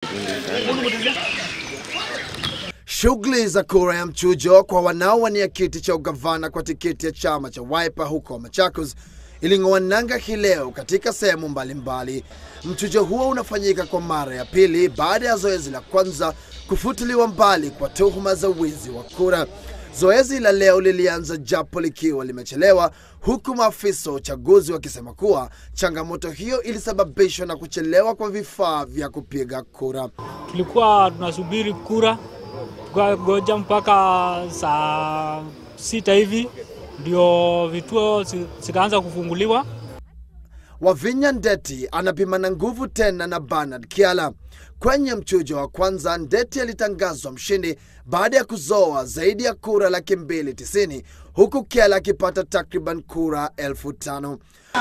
Shughuli za kura ya mchujo kwa wanaowania kiti cha ugavana kwa tiketi ya chama cha Wiper huko Machakos iling'oa nanga hii leo katika sehemu mbalimbali. Mchujo huo unafanyika kwa mara ya pili baada ya zoezi la kwanza kufutiliwa mbali kwa tuhuma za wizi wa kura. Zoezi la leo lilianza japo likiwa limechelewa, huku maafisa wa uchaguzi wakisema kuwa changamoto hiyo ilisababishwa na kuchelewa kwa vifaa vya kupiga kura. Tulikuwa tunasubiri kura tukagoja mpaka saa sita hivi ndio vituo zi- zikaanza kufunguliwa. Wavinya Ndeti anapimana nguvu tena na Bernard Kiala. Kwenye mchujo wa kwanza, Ndeti alitangazwa mshindi baada ya kuzoa zaidi ya kura laki mbili tisini huku Kiala akipata takriban kura elfu tano.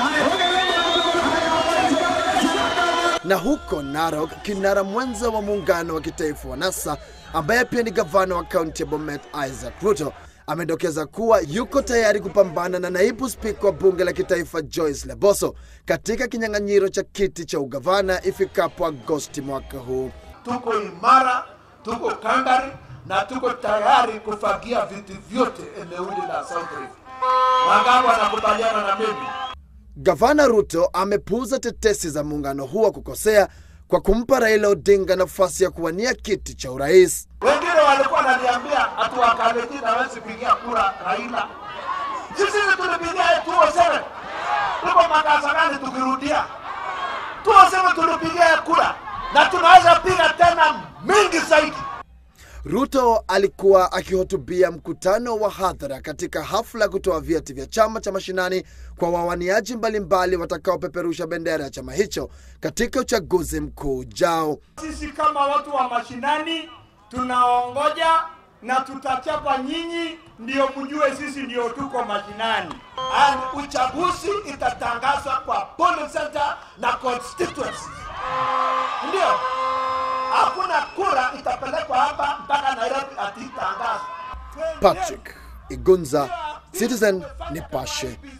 Na huko Narok, kinara mwenza wa muungano wa kitaifa wa NASA ambaye pia ni gavana wa kaunti ya Bomet Isaac Ruto amedokeza kuwa yuko tayari kupambana na naibu spika wa bunge la kitaifa Joyce Leboso katika kinyang'anyiro cha kiti cha ugavana ifikapo Agosti mwaka huu. tuko imara, tuko kangari na tuko tayari kufagia viti vyote eneo hili la South Rift. Wangapi wanakubaliana na mimi? Gavana Ruto amepuuza tetesi za muungano huo kukosea kwa kumpa Raila Odinga nafasi ya kuwania kiti cha urais. Wengine walikuwa wananiambia ati Wakalenjin hawezi pigia kura Raila. Sisi tulipigia 207 tuko makasa gani tukirudia 207 tulipigia kura na tunaweza piga tena mingi zaidi. Ruto alikuwa akihutubia mkutano wa hadhara katika hafla ya kutoa vyeti vya chama cha mashinani kwa wawaniaji mbalimbali watakaopeperusha bendera ya chama hicho katika uchaguzi mkuu ujao. Sisi kama watu wa mashinani tunaongoja na tutachapa nyinyi, ndio mjue sisi ndio tuko mashinani. And uchaguzi itatangazwa kwa polling center na constituency. Ndio. Hakuna kura itapelekwa hapa mpaka Nairobi ati itangazwe. Patrick Igunza, Citizen Nipashe.